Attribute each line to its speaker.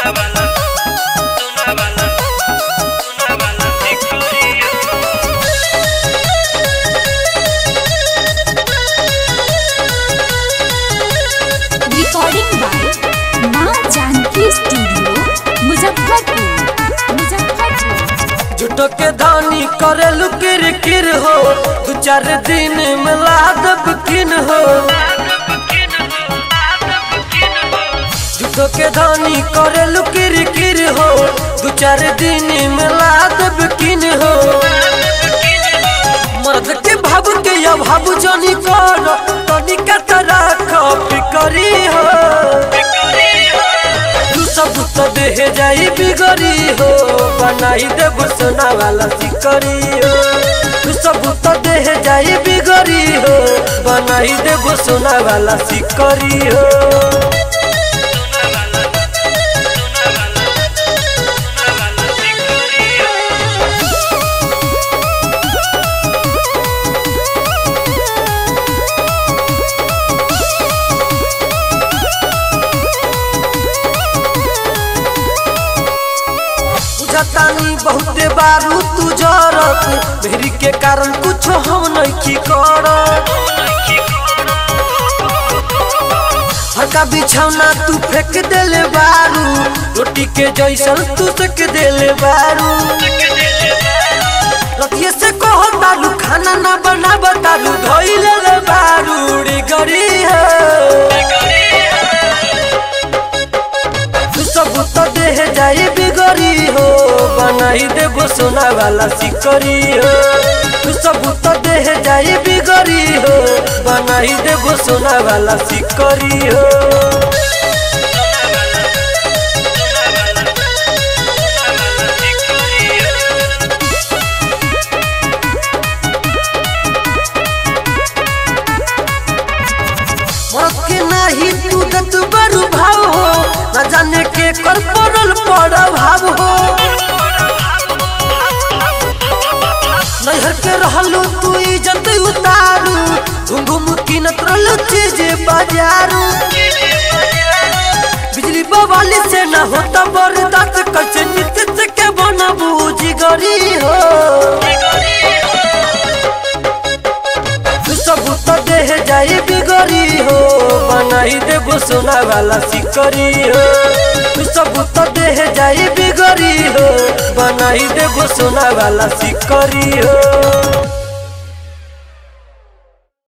Speaker 1: recording by माँ Janaki studio Muzaffarpur Muzaffarpur
Speaker 2: झूठो के धानी करेलू किर किर हो दू चार दिन में लादब किन हो झूठो के धानी करेलू किर किर हो दू चार दिन में लादब किन हो मर्द के भाव के या भाव जानी कर तनिका तरह कॉपी करी हो तू सब तो देह जाई बिगड़ी हो बनाई देब सोना वाला सिकरी हो तू सब तो देह जाई बिगड़ी हो बनाई देब सोना वाला सिकरी हो बुझतानी बहुते बारू तू जरत मेरी के कारण कुछ हम नहीं करत हल्का बिछौना तू फेंक देले बारू रोटी के जैसन तू सेक देले बारू रतिये से कहो तालू खाना ना बना बतालू धोई ले बारू उड़ी गरी है तू सब तो देह जाई बिगड़ी हो बनाई देबो सोना वाला सिकरी हो तू सब तो देह जाई बिगड़ी हो बनाई देबो सोना वाला सिकरी हो मौत के नाही तू दत बड़ू भाव हो न जाने के कर पड़ल पड़ भाव हो नैहर के रहलू तू इज्जत उतारू घुम घुम कीनत रहलू चीज बाजारू बिजली बवाली से न होता बर्दाश्त कैसे नित्य के बनबू जिगरी हो तू सब तो देह जाई बिगड़ी हो बनाई देबो सोना वाला सिकरी हो तू सब तो देह जाई बिगड़ी हो बनाई देबो सोना वाला सिकरी हो